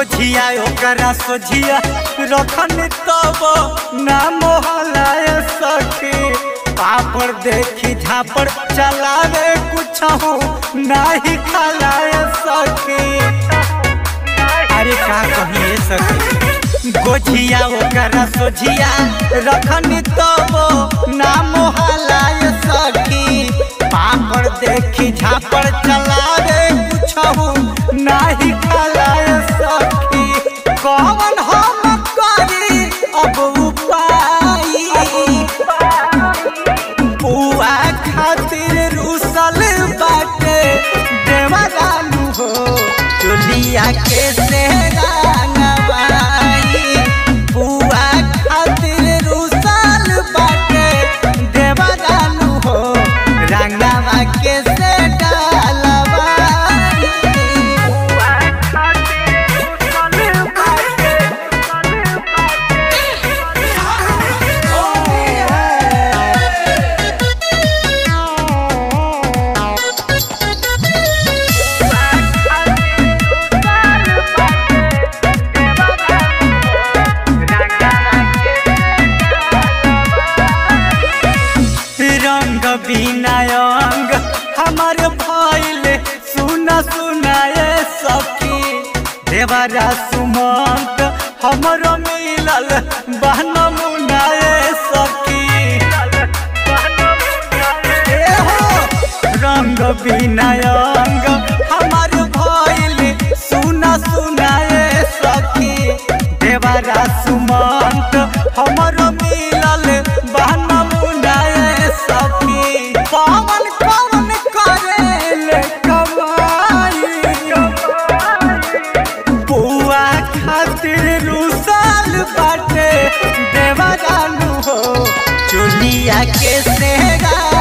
गोझिया ओकरा सोझिया रखन तब ना मोहलाय सके पापड़ देखी झापड़ चलावे कुछ नाही खलाय सके अरे का कहिए सके गोझिया ओकरा सोझिया रखन तब ना मोहलाय सकी पापड़ देखी झापड़ चलावे कुछ नाही खलाय सकी कौन हम करी अब उपाय बुआ खातिर रुसल बाटे देवरानु हो चुलिया के से रंगवाई बुआ खातिर रुसल बाटे देवरानु हो रंगवा के से डालवाई बुआ खातिर रुसल बाटे रंग बिनायंग हमार भइल सुना सुनाए सखी देवरा सुमंत हमरो मिलल बहन मुनाए सखी ए हो, रंग बिनायंग हमार भइल सुना सुनाए सखी देवरा सुमंत हमरो मिलल बहन मुनाए सखी पवन कवन करेले कमाई बुआ खातिर रुसाल बाटे देवरानु हो चुलिया के सेगा